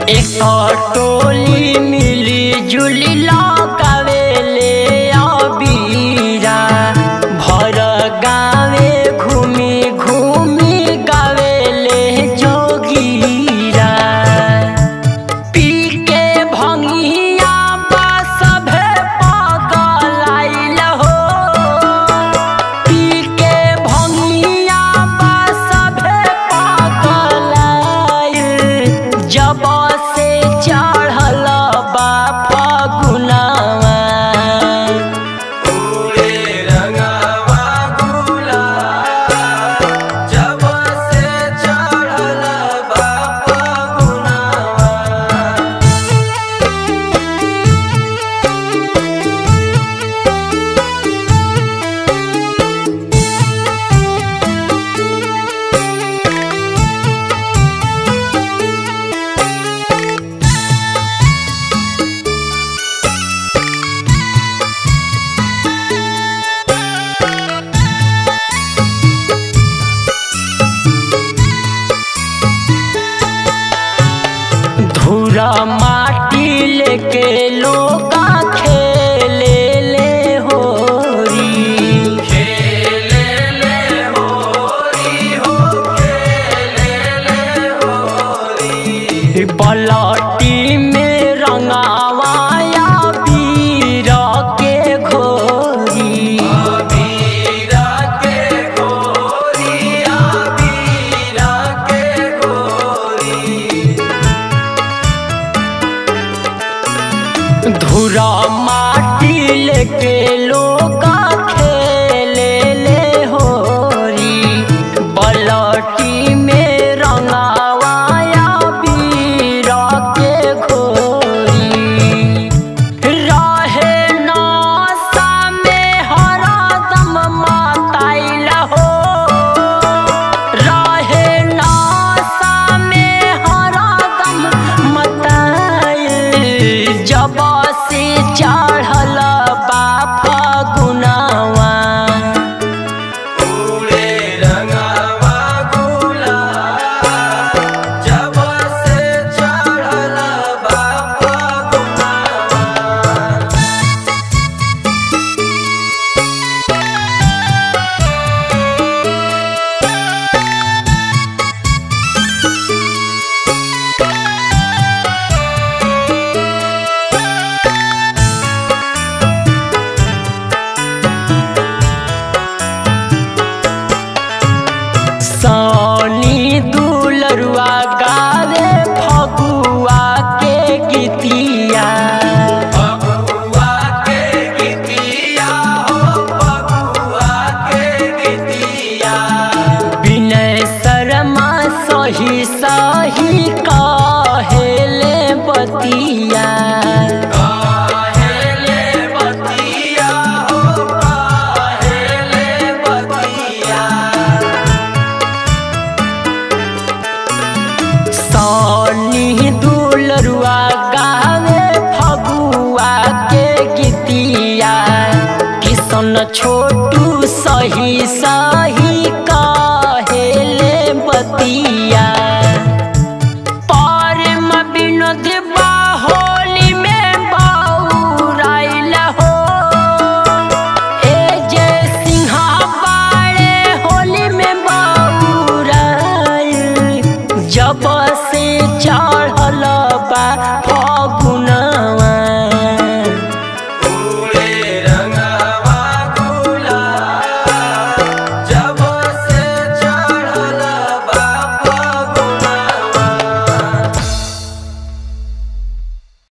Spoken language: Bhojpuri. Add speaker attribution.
Speaker 1: एक टोली मिली जुली लगावेले अबीरा भर गावे घूमी घूमी गावेले जोगीरा पी के भंगिया बा सभे पगलाइल हो पी के भंगिया बा सभे पगलाइल जब से चढ़ल बा फगुनावा
Speaker 2: पूरे रंगवा गुलाल जब से चढ़ल बा फगुनवा
Speaker 1: धूरा माटी लेके लोका खेले ले होरी
Speaker 2: खेले ले होरी हो खेले ले होरी
Speaker 1: पलटी में रंगावाया बीर के घोरी
Speaker 2: बीरा के गोरिया बीरा के गोरी
Speaker 1: धूरा माटी लेके लोका खेले ले होरी पलटी में रंगावाया बीर के घोरी रहे नासा में हरदम माताइल हो रहे नासा में हरदम मताइल जब से चढ़ल बा फगुनावा
Speaker 2: पूरे रंगवा गुलाल जब से चढ़ल बा फगुनवा
Speaker 1: सानी दुलरुआ गावे फगुआ के गीतिया
Speaker 2: फगुआ के गीतिया हो फगुआ के गीतिया
Speaker 1: विनय शर्मा सही सही कहेले बतिया
Speaker 2: काहेले बतिया हो काहेले बतिया
Speaker 1: सानी